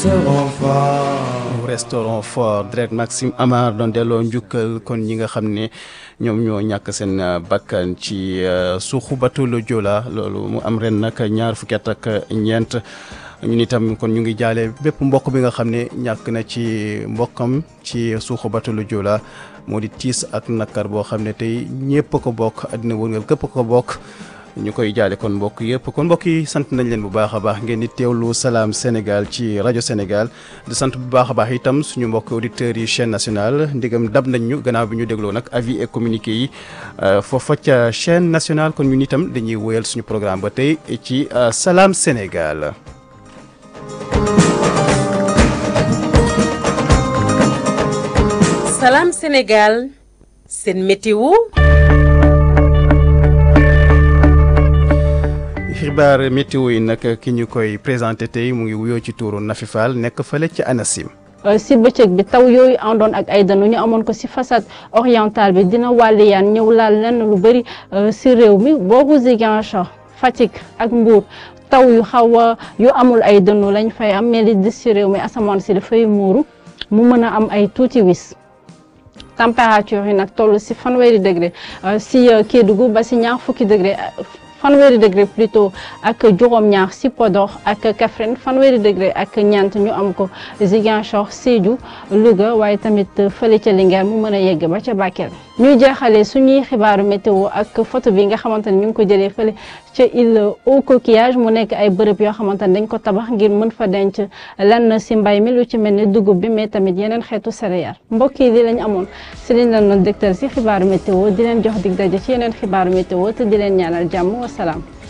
restaurant fort direct Maxime Amar doon delloo njukkal kon ñi nga xam ne ñoom ñoo ñàkk seen bakkan ci suuxu bateau le Joola loolu mu am ren nag ñaar fukki at ak ñeent ñun itam kon ñu ngi jaale bépp mbokk bi nga xam ne ñàkk na ci mbokkam ci suuxu bateau le Joola moo di tiis ak nakar boo xam ne tey ñëpp ko bokk àddina wërngal képp ko bokk ñu koy jaale kon mbokk yëpp kon mbokk yi sant nañ leen bu baax a baax ngeen di teewlu salaam Sénégal ci rajo Sénégal di sant bu baax a baax itam suñu mbokk auditeurs yi chaîne nationale ndigam dab nañ ñu gannaaw bi ñu dégloo nag avis et communiqué yi foofa ca chaîne nationale kon ñun itam dañuy wéyal suñu programme ba tey ci salaam Sénégal. salaam Sénégal seen météo. xibaar météo yi nag ki ñu koy présenté tey mu ngi wuyoo ci tuuru Nafi Fall nekk fële ci ANACIM. si bëccëg bi taw yooyu àndoon ak ay danu ñu amoon ko si façade orientale bi dina wàlliyaan ñëw laal lenn lu bëri si réew mi boobu Ziguinchor Fatick ak Mbour taw yu xaw a yu amul ay dënnu lañ fay am mais li dis si réew mi asamaan si dafay muuru mu mën a am ay tuuti wis. température yi nag toll si fanweeri degré si Kédougou ba si ñaar fukki degré fanweeri degré plutôt ak juróom-ñaar si Podor ak Kaffrine fanweeri degré ak ñeent ñu am ko Ziguinchor Sédhiou Louga waaye tamit fële ca Linguère mu mën a yegg ba ca Bakel. ñuy jeexalee suñuy xibaaru météo ak photo bi nga xamante ne ñu ngi ko jëlee fële ca île au coquillage mu nekk ay bërëb yoo xamante ne dañ ko tabax ngir mën fa denc lenn si mbay mi lu ci mel ni dugub bi mais tamit yeneen xeetu céréales mbokk yi li lañ amoon si liñ leen doon dégtal si xibaaru météo di leen jox dig daje ci yeneen xibaaru météo te di leen ñaanal jàmm wasalaam